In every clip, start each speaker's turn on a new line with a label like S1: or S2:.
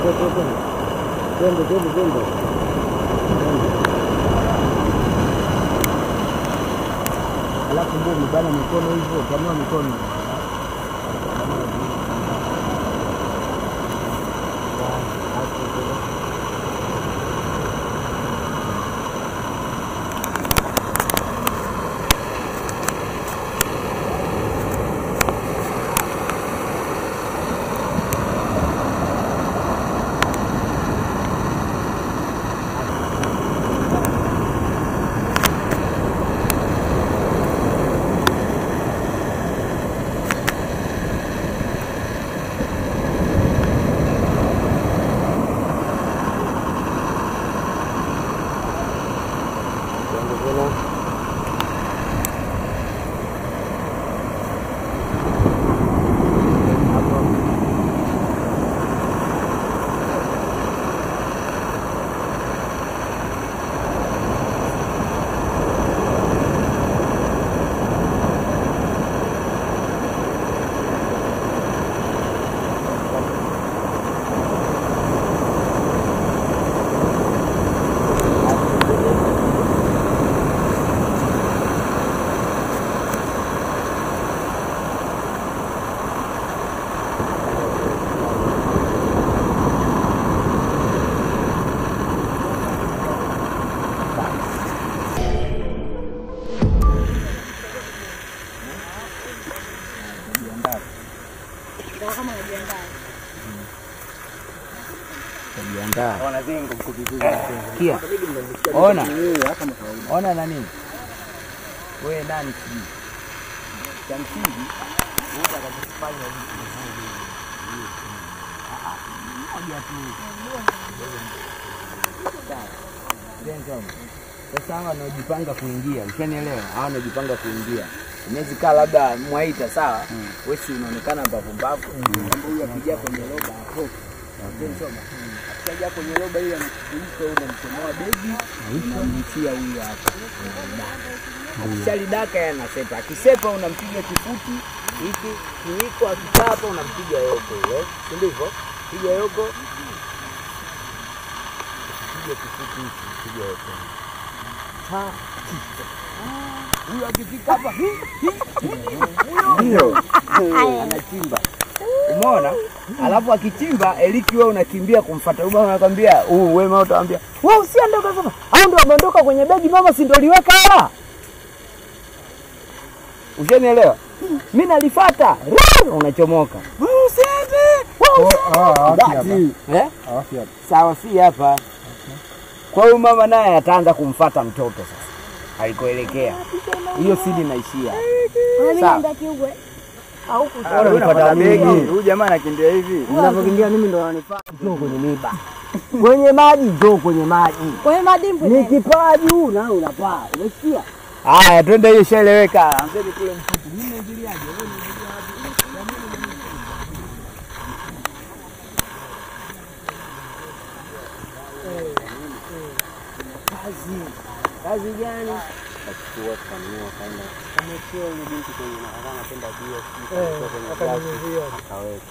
S1: Twende, twende, twende. Alafu ndio umebana mikono hivyo, tanua mikono. Twende tena. Hapo. Jiandaa. Kia. Ona. Ona nani? Wewe nani sijui. Cha msingi unaweza kujifanya vitu vizuri. Ah, ah, moja tu. Sawa. Ndio Sasa hawa wanaojipanga kuingia, ushanielewa? Hawa wanaojipanga kuingia inaweza kaa labda mwaita sawa, wewe si unaonekana mbavu mbavu, kwamba huyu akija kwenye roba atoke Soma. Akija kwenye roba ile anakufunika unamchomoa begi unamtia huyu hapa. Akishalidaka yeye anasepa. Akisepa unampiga kifuti hiki kiwiko, akikaa hapa unampiga yoko ile. Si ndivyo? Piga yoko. Piga kifuti hiki, piga yoko. Ha. Huyu akifika hapa hi, hi, hi, huyo anachimba. Umeona? Alafu akichimba Eliki wewe unakimbia kumfuata. Huyu mama anakwambia, "Uh, wewe mama utaambia, "Wewe usiondoke sasa." Hao ndio wameondoka kwenye begi mama, si ndio liweka hela? Ushanielewa? Mimi nalifuata. Unachomoka. Wewe usiende. Wewe usiende. Eh? Sawa si hapa. Kwa hiyo mama naye ataanza kumfuata mtoto sasa. Alikoelekea. Hiyo sidi naishia. Sawa. Bora unapata begi. Huyu jamaa anakimbia hivi.
S2: Unavyokimbia mimi ndo wananifuata. Njoo kwenye miba. Kwenye maji, njoo kwenye maji.
S3: Kwenye madimbu
S2: Ni kipaa juu na unapaa. Umesikia?
S1: Haya, twende hiyo ishaeleweka.
S2: Kazi gani? Achukua kanua kaenda. Amechua yule binti kwenye na akana anapenda bia sijui kwenye glasi akaweka.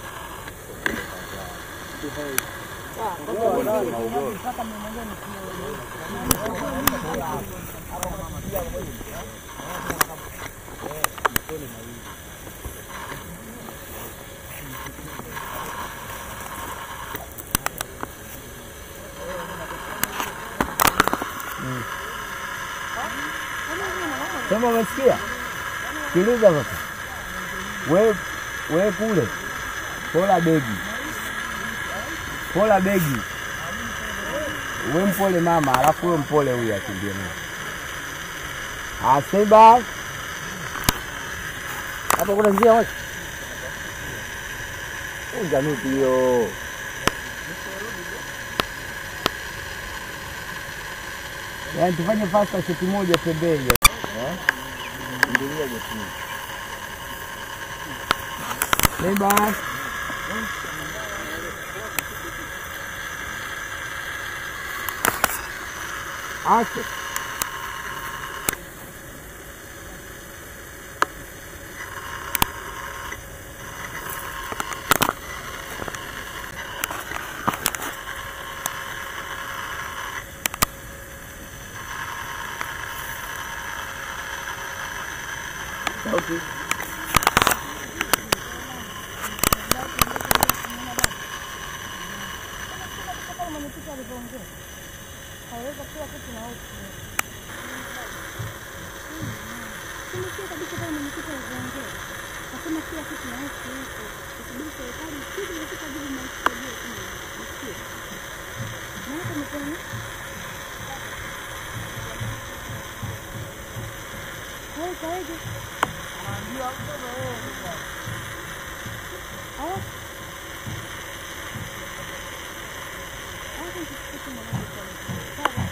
S1: Sema umesikia? Sikiliza sasa. We we kule. Pola begi. Pola begi. We mpole mama, alafu we mpole huyu akimbie naye. Aseba.
S2: Hapo kuna njia wapi? Unga miti hiyo.
S1: Yaani tufanye fasta shoti moja pembeni.
S2: Ndilia jetini.
S1: Seba. Ache. wapi?
S3: Kama mwenyekiti alivyoongea, kaweza kila kitu na wote. Tumesikia kabisa kama mwenyekiti alivyoongea, kasema kila kitu na wote huko, kusubiri serikali ikija katika jibu mnasaidia kama msikie. Na hata mkono wewe kaweje? Haya. Haya, nisikie kama mwenyekiti. Sawa.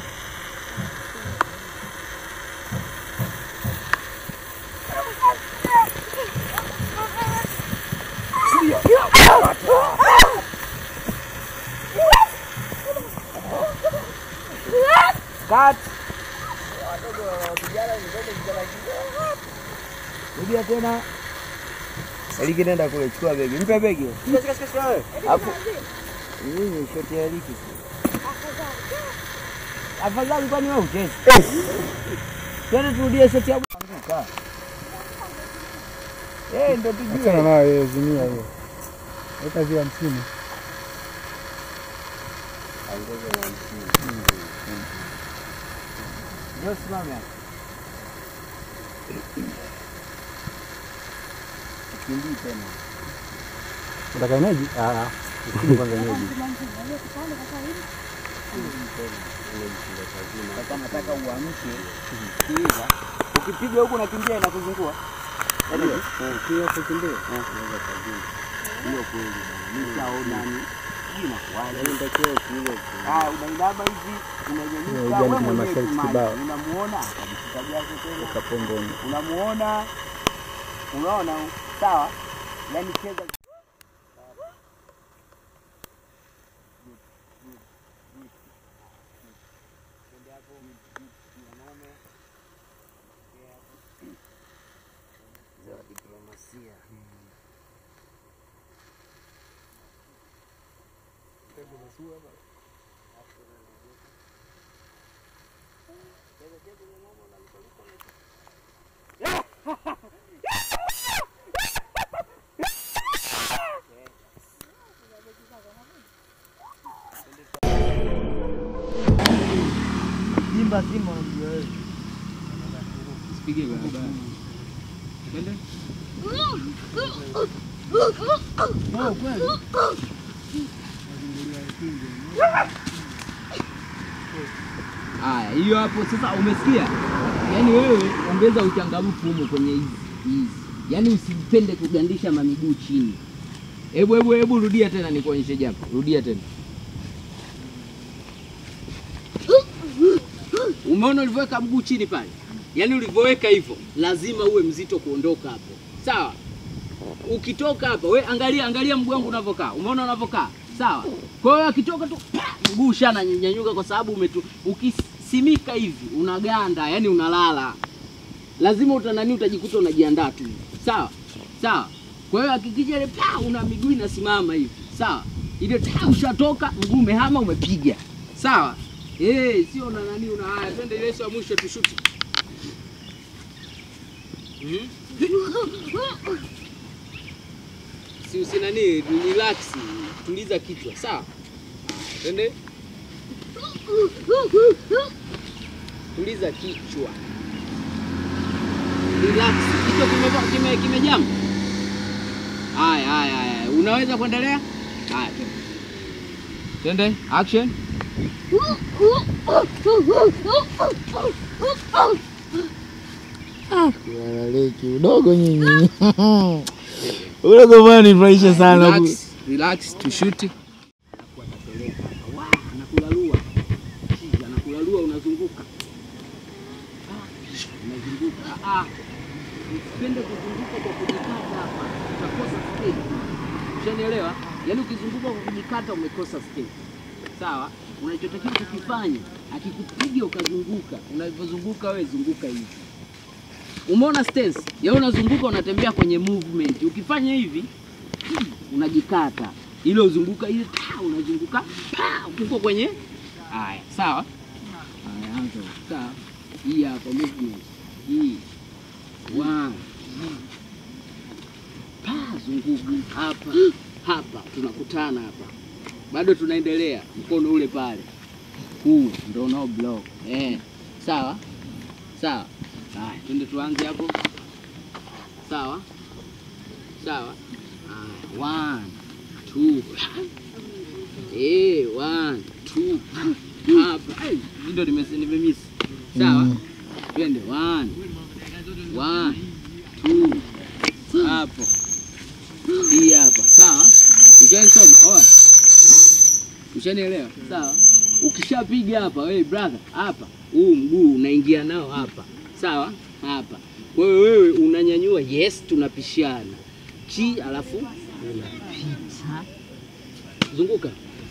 S1: Cut. Rudia tena. Eliki nenda kule, chukua begi. Mpe begi. Hapo. Nini shoti ya Eliki? Afadhali kwani wewe uchezi? Twende turudie shoti ya Anguka. Eh, ndo
S4: Achana
S1: tujue.
S4: nayo hiyo zimia hiyo. Weka zile hamsini.
S1: Ndio simame hapo. Kimbii tena.
S4: Unataka eneji? Ah, usikini kwanza eneji.
S1: Sasa nataka uamke. Sikiliza. Ukipiga huku nakimbia inakuzungua. Ndio. Ukiwa kukimbia. Hiyo kweli bwana. Nishaona ni hii inakuwaje? Nitakiwa kile. Ah, unainama hivi, unanyanyuka
S4: Hiyo
S1: wewe
S4: ujanja na
S1: mwenyewe
S4: masharti
S1: kimaji.
S4: kibao.
S1: Unamuona akajishika jazo tena.
S4: Kapomboni.
S1: Unamuona. Unaona sawa? Yaani cheza za diplomasia. Simba Simba unamjua wewe.
S2: Sipige barabara. Twende. Haya, hiyo hapo sasa umesikia? Yaani wewe ongeza uchangamfu humo kwenye hizi hizi. Yaani usipende kugandisha mamiguu chini. Hebu hebu hebu rudia tena nikuonyeshe japo. Rudia tena. Umeona ulivyoweka mguu chini pale? Yaani ulivyoweka hivyo, lazima uwe mzito kuondoka hapo. Sawa? Ukitoka hapa, we angalia angalia mguu wangu unavyokaa. Umeona unavyokaa? Sawa? Kwa hiyo akitoka tu mguu ushana nyanyuka kwa sababu umetu ukisimika hivi unaganda, yani unalala. Lazima utanani utajikuta unajiandaa tu. Sawa? Sawa? Kwa hiyo hakikisha ile pa una miguu inasimama hivi. Sawa? Ile ta ushatoka, mguu umehama umepiga. Sawa? Eh, sio una nani una haya. Twende ile ya mwisho tushuti. Mhm. Si usinani, relax, tuliza kichwa, sawa? Twende. Tuliza kichwa. Relax. Kichwa kimejam kime, kimejam. Haya, haya, haya. Unaweza kuendelea? Haya, twende. Twende, action.
S4: Walaleki udogo nyinyi. Udogo bwana nifurahisha sana.
S2: Relax, relax, tushuti. Anakulalua. Chizi, Anakulalua unazunguka. Ah, Unazunguka. Ah, ah. Usipende kuzunguka kwa kujikata hapa. Utakosa speed. Ushanielewa? Yaani ukizunguka kwa kujikata umekosa speed. Sawa? Unachotakiwa kukifanya, akikupiga ukazunguka. Unavyozunguka wewe zunguka hivi. Umeona stance? Yaani unazunguka unatembea kwenye movement. Ukifanya hivi unajikata ile uzunguka ile pa, unazunguka pa, uko kwenye haya sawa haya anza sawa hii hapa movement hii one pa zunguka hapa hapa, tunakutana hapa, bado tunaendelea, mkono ule pale, huu ndo no block eh, sawa sawa. Haya, twende tuanze hapo, sawa sawa. Haya, one two, eh, one two, hapa Ai, hii ndo nimesi- nimemiss, sawa. Twende one one two, hapo hii hapa sawa. Ushanisoma oa, ushanielewa sawa. Ukishapiga hapa wewe brother, hapa huu mguu unaingia nao hapa sawa, hapa kwa hiyo wewe unanyanyua, yes, tunapishana chi, alafu unapita, zunguka,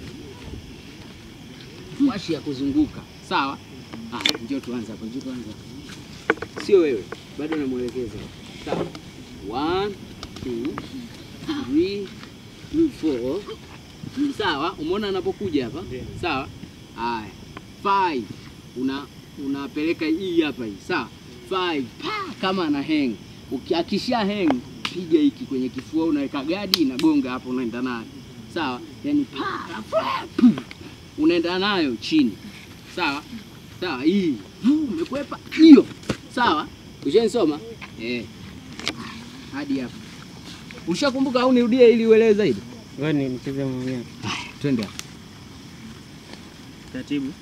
S2: washi ya kuzunguka sawa. Ah, njoo tuanze hapa, njoo tuanze hapa, sio wewe, bado namwelekeza sawa. One, two, three, four. Sawa, umeona anapokuja hapa? Sawa. Haya. Five. Una unapeleka hii hapa hii. Sawa. Five. Pa, kama ana hang. Uki- Akisha hang, piga hiki kwenye kifua unaweka gadi inagonga hapo unaenda nayo. Sawa? Yaani pa, alafu, pu, unaenda nayo chini. Sawa? Sawa, hii. Vu, Umekwepa hiyo. Sawa? Ushanisoma? Eh. Hadi hapa. Ushakumbuka au nirudie ili uelewe zaidi?
S5: Wewe ni mcheze mwenyewe.
S2: Twende hapo.
S5: Taratibu.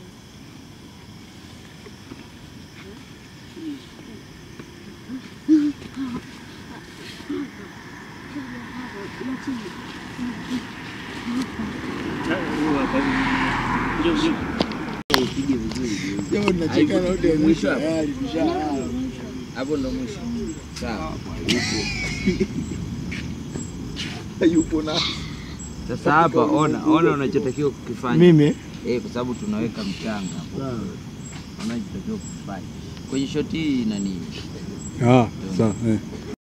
S5: Njoo, njoo.
S2: Upige vizuri.
S1: Jambo tunachekana wote
S2: Mwisho hapo.
S1: tayari tushalala.
S2: Hapo ndo mwisho. Sawa.
S1: Yupo na
S2: Sasa hapa ona, ona unachotakiwa kukifanya.
S1: mimi
S2: Eh, kwa sababu tunaweka mchanga hapo. Unachotakiwa kufanya. Kwenye shoti hii nani?
S4: Ah, sawa. Eh.